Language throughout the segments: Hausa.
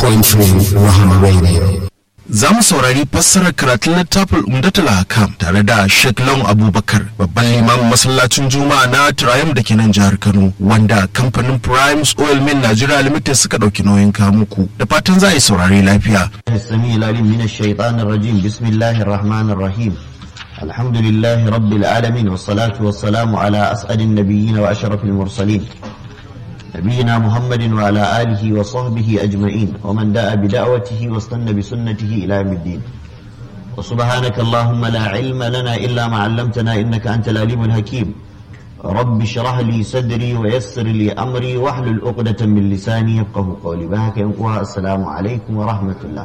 97.3 Rahama Radio. Za mu saurari fassarar karatun littafin Umdatul Hakam tare da Sheikh Lawan Abubakar babban limamin masallacin Juma'a na Triumph da ke nan jihar Kano wanda kamfanin Primes Oil Mill Nigeria Limited suka ɗauki nauyin kamuku da fatan za a yi saurari lafiya. السميع العليم من الشيطان الرجيم بسم الله الرحمن الرحيم الحمد لله رب العالمين والصلاة والسلام على أسعد النبيين وأشرف المرسلين نبينا محمد وعلى آله وصحبه أجمعين ومن دعا بدعوته واستنى بسنته إلى يوم الدين وسبحانك اللهم لا علم لنا إلا ما علمتنا إنك أنت العليم الحكيم رب اشرح لي صدري ويسر لي أمري واحلل عقدة من لساني يفقه قولي بهك ينقوها السلام عليكم ورحمة الله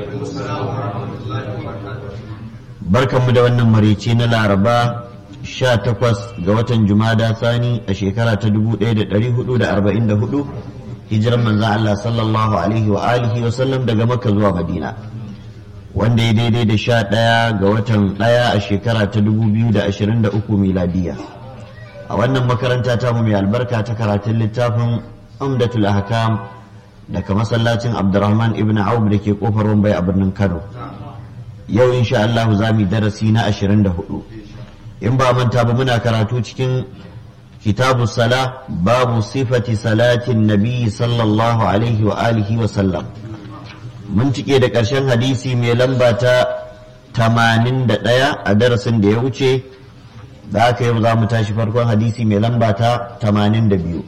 barkanmu da wannan marici na laraba 18 ga watan jumada sani a shekara ta 1444 hijiran manzan Allah sallallahu alaihi wa alihi wa sallam daga makka zuwa madina wanda ya daidai da 11 ga watan 1 a shekara ta 2023 miladiya a wannan makaranta ta mu mai albarka ta karatun littafin umdatul ahkam daga masallacin abdurrahman ibn auf da ke kofar wambai a birnin kano yau insha Allah za mu darasi na 24 in ba manta ba muna karatu cikin kitabu sala babu sifati salatin nabi sallallahu alaihi wa alihi wa sallam mun cike da ƙarshen hadisi mai lamba ta 81 a darasin da ya wuce da aka yau za mu tashi farkon hadisi mai lamba ta 82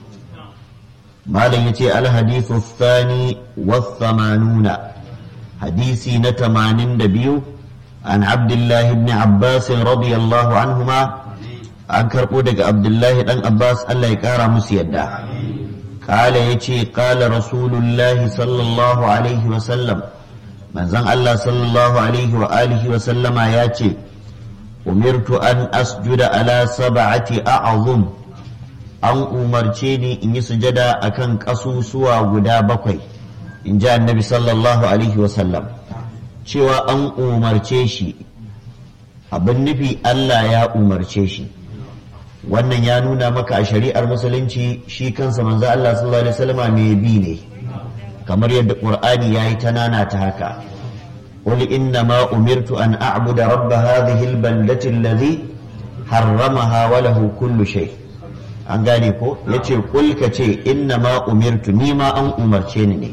malam yace al hadithu thani wa thamanuna hadisi na 82 عن عبد الله بن عباس رضي الله عنهما عن كربودك عبد الله بن عباس الله يكارى مسيدا قال يتي قال رسول الله صلى الله عليه وسلم من زن الله صلى الله عليه وآله وسلم ياتي أمرت أن أسجد على سبعة أعظم أن أمرتني إن سجد أكن قصوصوا غدا بقي إن جاء النبي صلى الله عليه وسلم cewa an umarce shi abin nufi Allah ya umarce shi wannan ya nuna maka a shari'ar musulunci shi kansa manzo Allah sallallahu alaihi wasallam mai bi ne kamar yadda Qur'ani yayi ta nana ta haka qul inna ma umirtu an a'budu rabb hadhihi al-baldati alladhi harramaha wa lahu kullu shay an gane ko yace kul ka ce inna ma umirtu ni ma an umarce ni ne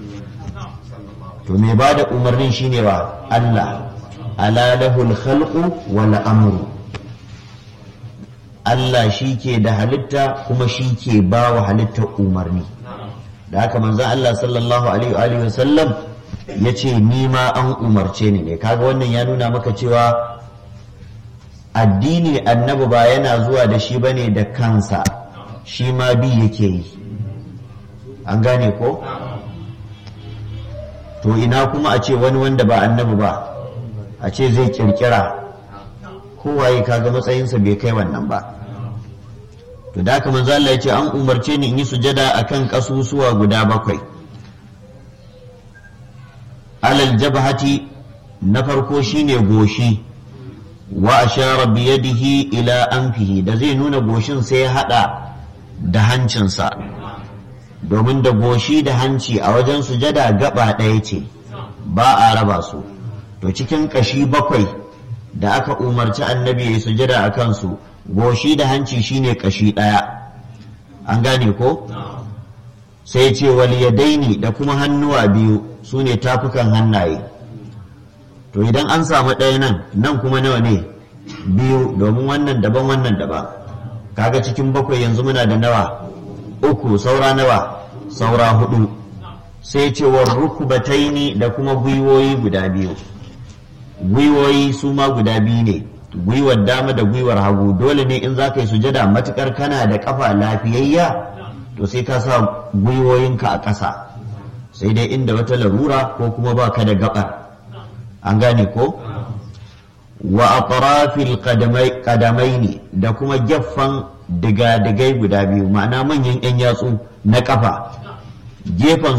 to mai ba da umarnin shine wa Allah ala lahul khalqu wal amru Allah shi ke da halitta kuma shi ke ba wa halitta umarni da haka manzon Allah sallallahu alaihi wa sallam ya ce ni ma an umarce ni ne kaga wannan ya nuna maka cewa addini annabi ba yana zuwa da shi bane da kansa shi ma bi yake yi an gane ko to ina kuma a ce wani wanda ba annabi ba a ce zai kirkira kowaye kaga matsayinsa bai kai wannan ba to da haka manzo Allah ya ce an umarce ni in yi sujada akan kasusuwa guda bakwai alal jabhati na farko shine goshi wa ashara bi yadihi ila anfihi da zai nuna goshin sai ya hada da hancinsa domin da goshi da hanci a wajen sujada gaba ɗaya ce ba a raba su to cikin ƙashi bakwai da aka umarci annabi ya sujada a kansu goshi da hanci shine ƙashi ɗaya an gane ko sai ce wal yadaini da kuma hannuwa biyu su ne tafukan hannaye to idan an samu ɗaya nan nan kuma nawa ne biyu domin wannan daban wannan daban kaga cikin bakwai yanzu muna da nawa uku saura nawa saura hudu sai cewar rukubataini da kuma gwiwoyi guda biyu gwiwoyi su ma guda biyu ne gwiwar dama da gwiwar hagu dole ne in za ka yi sujada matukar kana da kafa lafiyayya to sai ka sa gwiwoyinka a ƙasa sai dai inda wata larura ko kuma ba ka da gabar an gane ko wa atrafil qadamaini da kuma gefen diga-digai guda biyu ma'ana manyan 'yan yatsu na kafa gefen